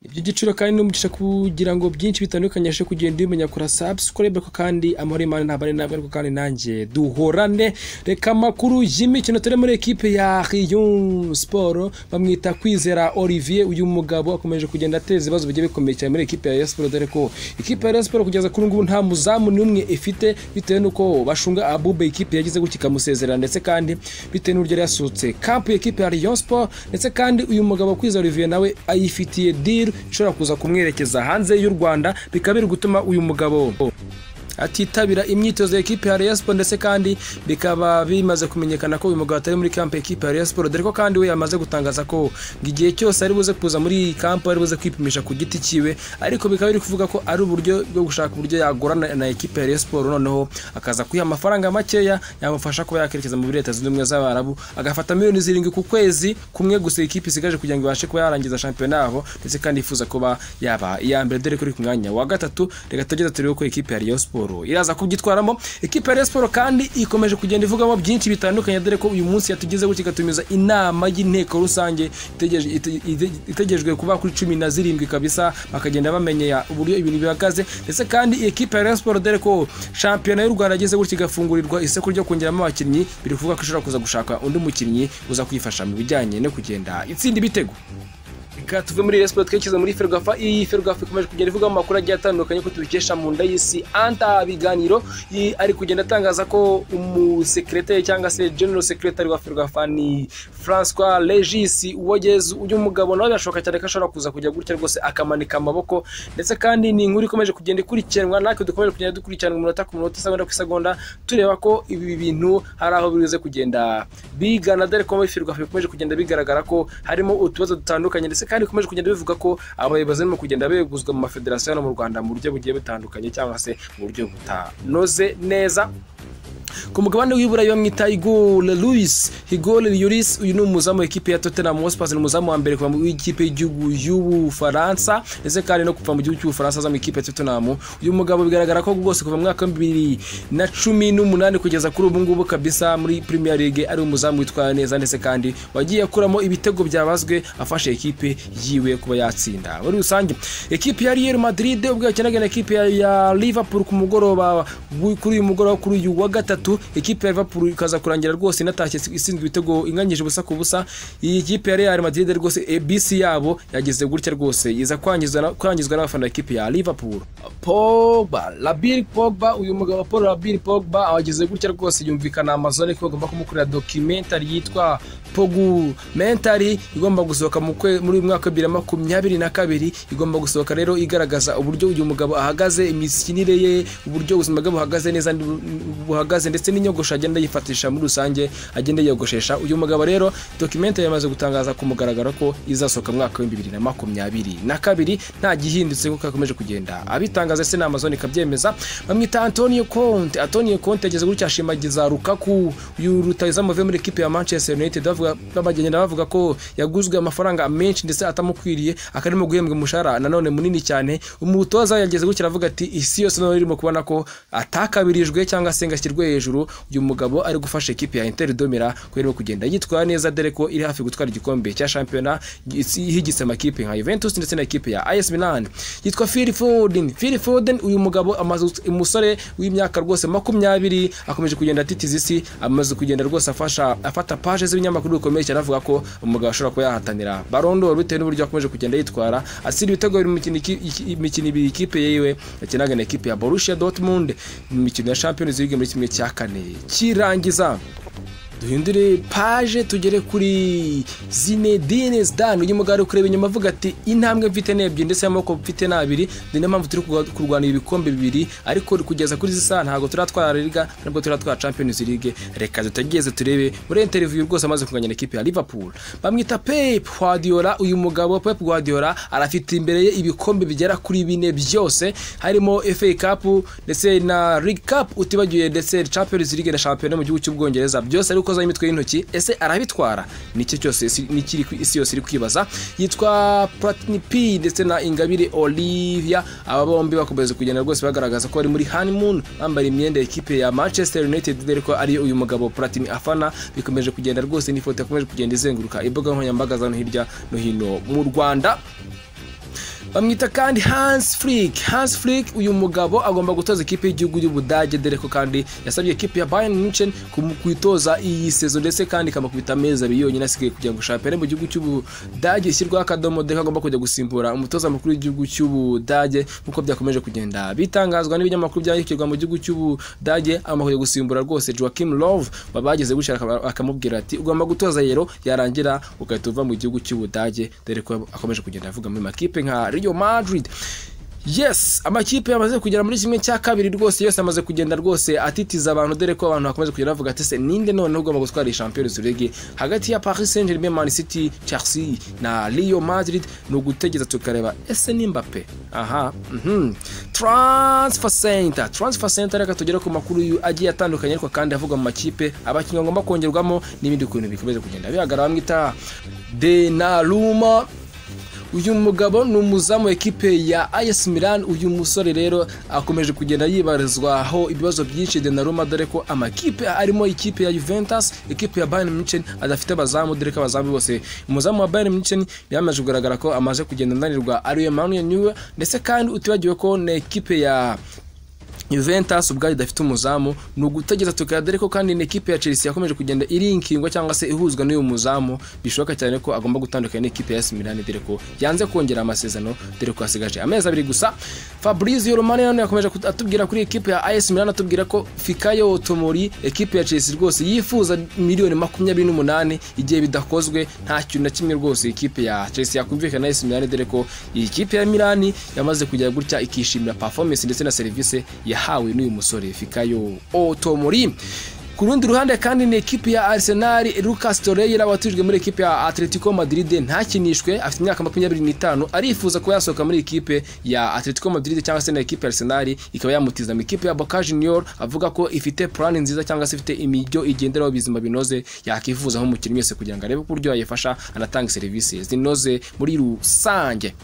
iby'igiciro kandi n'umugisha kugira ngo byinshi bitandukanye ashe kugenda ubimenya kora subscribe ko kandi amahoro y'Imana ntabane nawe ariko kandi nanjye duhorane reka amakuru y'imikino turi muri ekipe ya Rayon Sport bamwita Kwizera Olivier uyu mugabo akomeje kugenda ateza ibibazo bigiye bikomeye cyane muri ekipe ya Rayon Sport dore ko ikipe ya Rayon Sport kugeza kuri ubu ngubu nta muzamu n'umwe ifite bitewe n'uko bashunga Abube ikipe yagize gutya ikamusezerera ndetse kandi bitewe n'uburyo yari yasohotse kampu y'ikipe ya Rayon Sport ndetse kandi uyu mugabo Kwizera Olivier nawe ayifitiye deal ishobora kuza kumwerekeza hanze y'u Rwanda bikaba biri gutuma uyu mugabo atitabira imyitozo ya ekipe ya Rayon Sport ndetse kandi bikaba bimaze kumenyekana ko uyu mugabo atari muri kamp ekipe ya Rayon Sport dore ko kandi we yamaze gutangaza ko ngo igihe cyose ari buze kuza muri iyi kamp ari buze kwipimisha ku giti cyiwe ariko bikaba biri kuvuga ko ari uburyo bwo gushaka uburyo yagorana na ekipe ya Rayon Sport noneho akaza kuyiha amafaranga makeya yamufasha kuba yakerekeza muri leta zunze ubumwe z'Abarabu agafata miliyoni zirindwi ku kwezi kumwe gusa ikipe isigaje kugira ngo ibashe kuba yarangiza shampiyona yabo ndetse kandi yifuza kuba yaba iya mbere dore ko iri ku mwanya wa gatatu reka tugeze turebe ko ikipe ya Rayon Sport Sport iraza kubyitwaramo ikipe ya Rayon Sport kandi ikomeje kugenda ivugamo byinshi bitandukanye dore ko uyu munsi yatugezeho kigatumiza inama y'inteko rusange itegerejwe kuba kuri cumi na zirindwi kabisa bakagenda bamenyera uburyo ibintu bihagaze ndetse kandi iyi kipe ya Rayon Sport dore ko shampiyona y'u Rwanda yageze gutya igafungurirwa isoko ryo kongeramo abakinnyi biri kuvuga ko ishobora kuza gushaka undi mukinnyi uza kuyifasha mu bijyanye no kugenda itsinda ibitego reka tuve muri Rayon Sport twerekeza muri Ferwafa iyi Ferwafa ikomeje kugenda ivuga amakuru agiye atandukanye ko tubikesha mu nda y'isi anta biganiro ari kugenda atangaza ko umusekreteri cyangwa se general secretary wa Ferwafa ni François Regis Uwogeze uyu mugabo nawe birashoboka cyane ko ashobora kuza kujya gutya rwose akamanika amaboko ndetse kandi ni inkuru ikomeje kugenda ikurikiranwa natwe dukomeje kugenda dukurikirana umunota ku munota isagonda ku isagonda tureba ko ibi bintu hari aho bize kugenda bigana dore ko muri Ferwafa bikomeje kugenda bigaragara ko harimo utubazo dutandukanye ndetse kandi bikomeje kugenda bivuga ko abayobozi barimo kugenda beguzwa mu mafederasiyo hano mu Rwanda mu buryo bugiye butandukanye cyangwa se mu buryo butanoze neza ku mugabane w'iburayi bamwita Igor Luis Igor Lloris uyu ni umuzamu w'ikipe ya Tottenham Hotspur ni umuzamu wa mbere kuva mu ikipe y'igihugu y'Ubufaransa ndetse kandi no kuva mu gihugu cy'Ubufaransa aza mu ikipe ya Tottenham uyu mugabo bigaragara ko rwose kuva mu mwaka wa bibiri na cumi n'umunani kugeza kuri ubu ngubu kabisa muri Premier League ari umuzamu witwaye neza ndetse kandi wagiye akuramo ibitego byabazwe afashe ikipe yiwe kuba yatsinda muri rusange ikipe ya Real Madrid ubwo yakinaga na ikipe ya Liverpool ku mugoroba kuri uyu mugoroba kuri uyu wa gatatu gatatu ikipe ya Liverpool ikaza kurangira rwose inatashye isinzwe ibitego inganyije ubusa ku busa iyi kipe ya Real Madrid rwose ABC yabo yageze gutya rwose iza kwangizwa kwangizwa n'abafana ikipe ya Liverpool Pogba Labir Pogba uyu mugabo Paul Labir Pogba awageze gutya rwose yumvikana Amazon ko bagomba kumukorera documentary yitwa Pogumentary igomba gusohoka mu muri mwaka wa 2022 igomba gusohoka rero igaragaza uburyo uyu mugabo ahagaze imikinire ye uburyo ubuzima bwe buhagaze neza buhagaze ndetse n'inyogosho agenda yifatisha muri rusange agenda yiyogoshesha uyu mugabo rero documente yamaze gutangaza ku mugaragaro ko izasohoka mu mwaka wa bibiri na makumyabiri na kabiri nta gihindutse kuko akomeje kugenda abitangaza se na amazon ikabyemeza bamwita antonio conte antonio conte yageze gutya ashimagiza rukaku uyu rutayizamu avuye muri ekipe ya manchester united bagenda bavuga ko yaguzwe amafaranga menshi ndetse atamukwiriye akarimo guhembwa umushahara nanone munini cyane umutoza yageze gutya aravuga ati isi yose nawe irimo kubona ko atakabirijwe cyangwa se ngo ashyirwe hejuru uyu mugabo ari gufasha ekipe ya Inter Domira kubera kugenda yitwara neza dore ko iri hafi gutwara igikombe cya shampiyona ihigitse amakipe nka Juventus ndetse na ekipe ya AS Milan yitwa Phil Foden Phil Foden uyu mugabo amaze umusore w'imyaka rwose makumyabiri akomeje kugenda atitiza isi amaze kugenda rwose afasha afata page z'ibinyamakuru bikomeye cyane avuga ko umugabo ashobora kuba yahatanira Ballon d'Or bitewe n'uburyo akomeje kugenda yitwara asira ibitego biri imikino ibiri ikipe yiwe yakinaga na ekipe ya Borussia Dortmund mu mikino ya Champions League muri kimwe cya kane kirangiza duhindure paje tugere kuri Zinedine Zidane uyu mugabo ari kureba inyuma avuga ati intambwe mfite ni ebyiri ndetse n'amaboko mfite ni abiri ni niyo mpamvu turi kurwanira ibikombe bibiri ariko kugeza kuri zisa ntabwo turatwara Liga ntabwo turatwara Champions League reka tutageze turebe muri interview rwose amaze kuganya ikipe ya Liverpool bamwita Pep Guardiola uyu mugabo Pep Guardiola arafite imbere ye ibikombe bigera kuri bine byose harimo FA Cup ndetse na League Cup utibagiwe ndetse Champions League na Champions mu gihugu cy'Ubwongereza byose ari ukozaho imitwe y'intoki ese arabitwara nicyo cyose nikiri isi yose iri kwibaza yitwa Platini P ndetse na Ingabire Olivia aba bombi bakomeza kugenda rwose bagaragaza ko bari muri honeymoon bambara imyenda ekipe ya Manchester United dore ko ari uyu mugabo Platini afana bikomeje kugenda rwose n'ifoto yakomeje kugenda izenguruka imbuga nkoranyambaga za no hirya no hino mu Rwanda bamwita kandi Hans Flick Hans Flick uyu mugabo agomba gutoza ikipe y'igihugu y'Ubudage dore ko kandi yasabye ikipe ya Bayern Munchen kumu- kuyitoza iyi sezo ndetse kandi ikamukubita amezi abiri yonyine asigaye kugira ngo shampiyona mu gihugu cy'Ubudage ishyirwaho akadomo de kagomba kujya gusimbura umutoza mukuru w'igihugu cy'Ubudage nk'uko byakomeje kugenda bitangazwa n'ibinyamakuru byandikirwa mu gihugu cy'Ubudage amahuye gusimbura rwose Joachim Love babageze gutya akaba- akamubwira ati ugomba gutoza yero yarangira ugahita uva mu gihugu cy'Ubudage dore ko akomeje kugenda avuga muri makipe nka Real Madrid yes amakipe yamaze kugera muri kimwe cya kabiri rwose yose amaze kugenda rwose atitiza abantu dore ko abantu bakomeje kugenda bavuga ati se ninde noneho ugomba gutwara iyi Champions League hagati ya Paris Saint-Germain Man City Chelsea na Real Madrid ni ugutegereza tukareba ese ni Mbappe aha mhm transfer center transfer center reka tugere ku makuru yu- agiye atandukanye ariko kandi avuga mu makipe abakinnyi bagomba kongerwamo n'ibindi bintu bikomeje kugenda bihagarara bamwita Denaruma uyu mugabo ni umuzamu ekipe ya AS Milan uyu musore rero akomeje kugenda yibarizwaho ibibazo byinshi Donnarumma dore ko amakipe arimo ikipe ya Juventus ikipe ya Bayern Munchen adafite abazamu dore ko abazamu bose umuzamu wa Bayern Munchen yamaze kugaragara ko amaze kugenda ananirwa ari Emmanuel Neuer ndetse kandi utibagiwe ko na ekipe ya Juventus ubwayo idafite umuzamu ni ugutegereza tukaya dore ko kandi n'ikipe ya Chelsea yakomeje kugenda irinkingwa cyangwa se ihuzwa n'uyu muzamu bishoboka cyane ko agomba gutandukana n'ikipe ya AC Milan dore ko yanze kongera amasezerano dore ko hasigaje amezi abiri gusa Fabrizio Romano nawe yakomeje kut- atubwira kuri ekipe ya AS Milan atubwira ko Fikayo Tomori ekipe ya Chelsea rwose yifuza miliyoni makumyabiri n'umunani igihe bidakozwe nta kintu na kimwe rwose ikipe ya Chelsea yakumvikana na AS Milan dore ko iyi kipe ya Milan yamaze kugera gutya ikishimira performance ndetse na serivisi yahawe n'uyu musore Fikayo Otomori ku rundi ruhande kandi ni ekipi ya Arsenal Lucas Torreira watujwe muri ekipi ya Atletico Madrid ntakinishwe afite imyaka makumyabiri n'itanu arifuza kuba yasohoka muri ekipe ya Atletico Madrid cyangwa se na ekipi ya Arsenal ikaba yamutiza mu ikipe ya Boca Junior avuga ko ifite plan nziza cyangwa se ifite imijyo igenderaho bizima binoze yakifuzaho umukinnyi wese kugira ngo arebe uko uburyo yayifasha anatanga serivisi zinoze muri rusange